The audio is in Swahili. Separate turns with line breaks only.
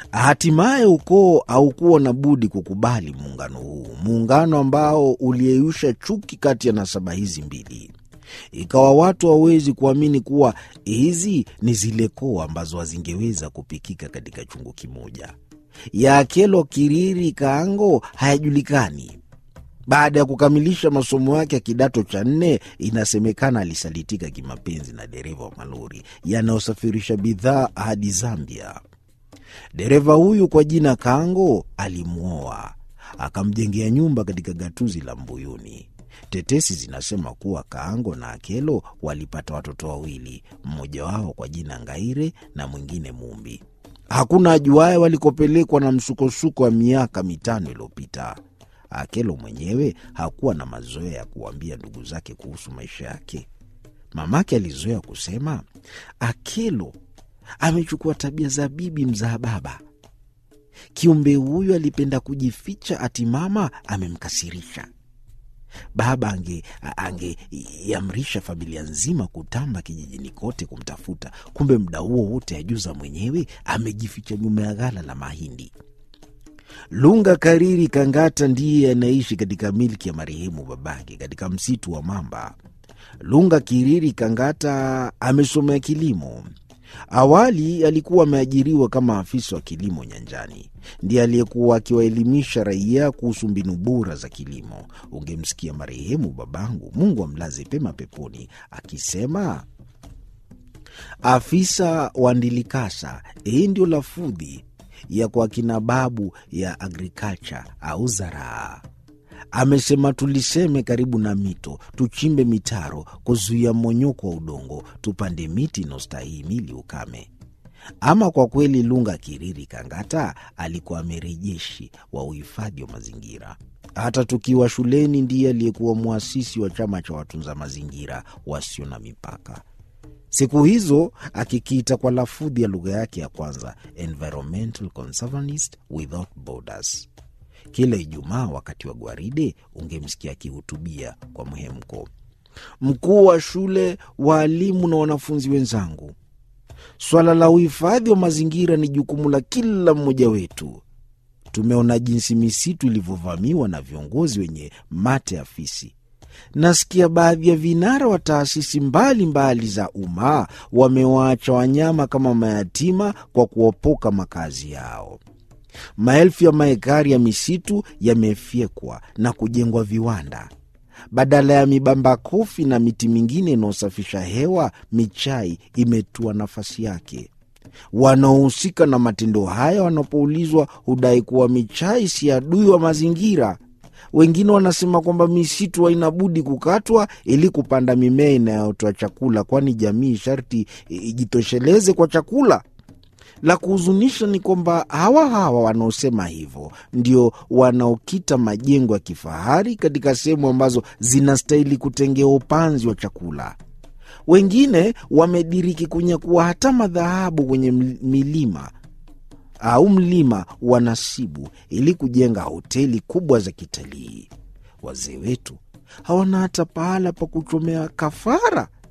Hatimaye ukoo haukuwa na budi kukubali muungano huu, muungano ambao uliyeyusha chuki kati ya nasaba hizi mbili. Ikawa watu hawawezi kuamini kuwa hizi ni zile koo ambazo hazingeweza kupikika katika chungu kimoja. Ya Akelo Kiriri Kaango hayajulikani. Baada ya kukamilisha masomo yake ya kidato cha nne, inasemekana alisalitika kimapenzi na dereva wa malori yanayosafirisha bidhaa hadi Zambia. Dereva huyu kwa jina Kango alimwoa akamjengea nyumba katika gatuzi la Mbuyuni. Tetesi zinasema kuwa Kaango na Akelo walipata watoto wawili, mmoja wao kwa jina Ngaire na mwingine Mumbi. Hakuna ajuaye walikopelekwa na msukosuko wa miaka mitano iliyopita. Akelo mwenyewe hakuwa na mazoea ya kuwaambia ndugu zake kuhusu maisha yake. Mamake alizoea kusema, Akelo amechukua tabia za bibi mzaa baba. Kiumbe huyu alipenda kujificha, ati mama amemkasirisha. Baba angeiamrisha ange familia nzima kutamba kijijini kote kumtafuta, kumbe muda huo wote ajuza mwenyewe amejificha nyuma ya ghala la mahindi. Lunga Kariri Kangata ndiye anaishi katika milki ya marehemu babake katika msitu wa Mamba. Lunga Kiriri Kangata amesomea kilimo. Awali alikuwa ameajiriwa kama afisa wa kilimo nyanjani. Ndiye aliyekuwa akiwaelimisha raia kuhusu mbinu bora za kilimo. Ungemsikia marehemu babangu, Mungu amlaze pema peponi, akisema afisa wa Ndilikasa. Hii ndio lafudhi ya kwa kina babu ya agriculture au zaraa. Amesema tuliseme karibu na mito, tuchimbe mitaro kuzuia mmonyoko wa udongo, tupande miti inaostahimili ukame. Ama kwa kweli, Lunga Kiriri Kangata alikuwa amerejeshi wa uhifadhi wa mazingira. Hata tukiwa shuleni, ndiye aliyekuwa mwasisi wa chama cha watunza mazingira wasio na mipaka siku hizo akikiita kwa lafudhi ya lugha yake ya kwanza, Environmental Conservanist Without Borders. Kila Ijumaa wakati wa gwaride ungemsikia akihutubia kwa mhemko. Mkuu wa shule, waalimu na wanafunzi wenzangu, swala la uhifadhi wa mazingira ni jukumu la kila mmoja wetu. Tumeona jinsi misitu ilivyovamiwa na viongozi wenye mate ya fisi. Nasikia baadhi ya vinara wa taasisi mbalimbali za umma wamewaacha wanyama kama mayatima kwa kuopoka makazi yao. Maelfu ya maekari ya misitu yamefyekwa na kujengwa viwanda. Badala ya mibamba kofi na miti mingine inayosafisha hewa, michai imetua nafasi yake. Wanaohusika na matendo haya wanapoulizwa hudai kuwa michai si adui wa mazingira. Wengine wanasema kwamba misitu haina budi kukatwa ili kupanda mimea inayotoa chakula, kwani jamii sharti ijitosheleze kwa chakula. La kuhuzunisha ni kwamba hawa hawa wanaosema hivyo ndio wanaokita majengo ya kifahari katika sehemu ambazo zinastahili kutengewa upanzi wa chakula. Wengine wamediriki kunyakua hata madhahabu kwenye milima au mlima wa Nasibu ili kujenga hoteli kubwa za kitalii. Wazee wetu hawana hata pahala pa kuchomea kafara